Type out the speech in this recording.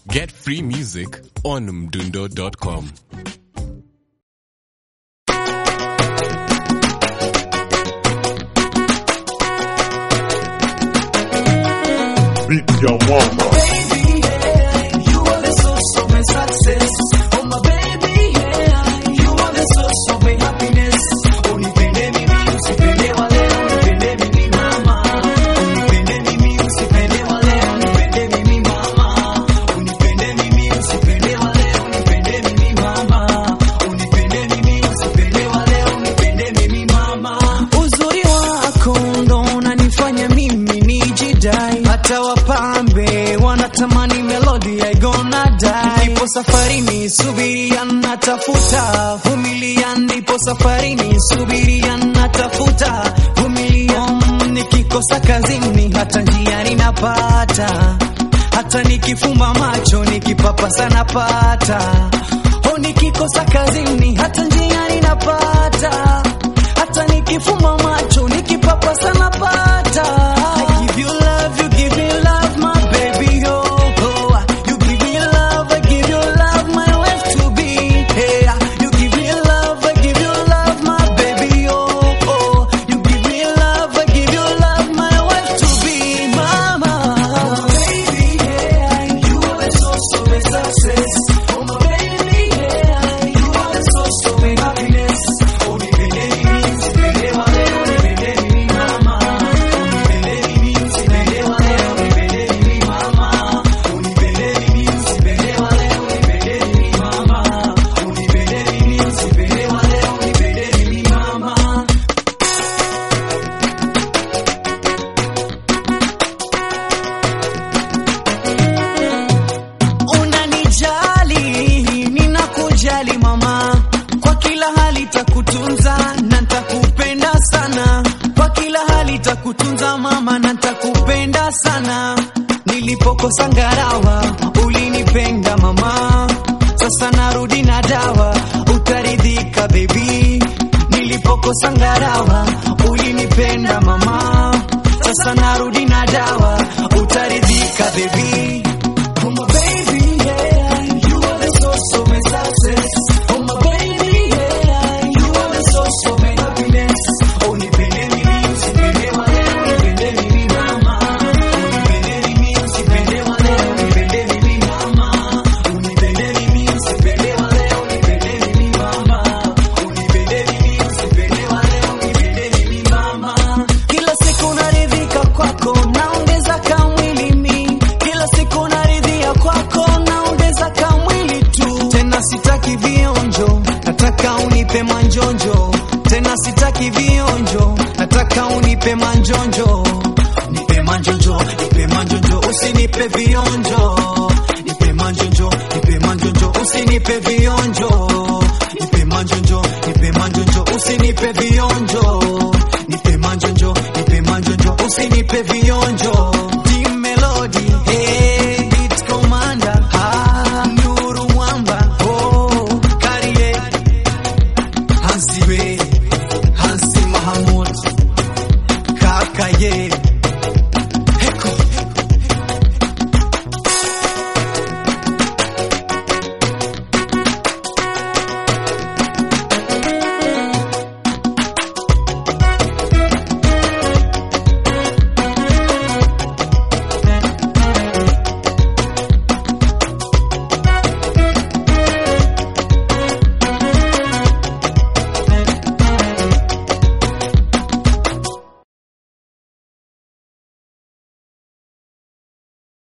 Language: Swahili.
Get free music on mdundo.com. Beat your mama. Uzuri wako ndo unanifanya mimi nijidai, hata wapambe wanatamani melodi I gonna die. Nipo safarini, subiria natafuta, vumilia. Nipo safarini, subiria natafuta, vumilia. Mm, Nikikosa kazini, hata njiani napata, hata nikifumba macho, nikipapasa napata. Oh, nikikosa kazini, hata njiani napata hata nikifumba macho nikipapasa napata. I give you love, you give me love, my baby, oh, oh. You give me love, I give you love, my wife to be. Hey, you give me love, I give you love, my baby, oh, oh. You give me love, I give you love, my wife to be, mama. baby, yeah, you are the source of my success. Oh, my baby, yeah, you are the source of my happiness. Oh, nipende mimi, usipende wale, unipende mimi, mama. Unipende mimi, usipende wale, unipende mimi, mama. Unipende mimi, usipende wale, unipende mimi, mama. Unipende mimi, usipende wale, unipende mimi, mama. Unanijali, ninakujali mama, kwa kila hali takutunza na ntakupenda sana, kwa kila hali takutunza mama na ntakupenda sana. Nilipokosa ngarawa ulinipenda mama, sasa narudi na dawa, utaridhika baby. Nilipokosa ngarawa ulinipenda mama, sasa narudi na dawa, utaridhika baby. Oh my baby, yeah, you are the source of my success. Oh my baby, yeah, you are the source of my happiness. Oh nipende mimi, usipende wale, unipende mimi mama. Unipende mimi, usipende wale, unipende mimi mama. Unipende mimi, usipende wale, unipende mimi mama. Unipende mimi, usipende wale, unipende mimi mama. Kila siku naridhika kwako, naongeza kamwili mi. Kila siku naridhia kwako, naongeza kamwili tu. Tena sitaki vionjo, nataka unipe manjonjo. Tena sitaki vionjo, nataka unipe manjonjo. Nipe manjonjo, nipe manjonjo, usinipe vionjo. Nipe manjonjo, nipe manjonjo, usinipe vionjo. Nipe manjonjo, nipe manjonjo, usinipe vionjo.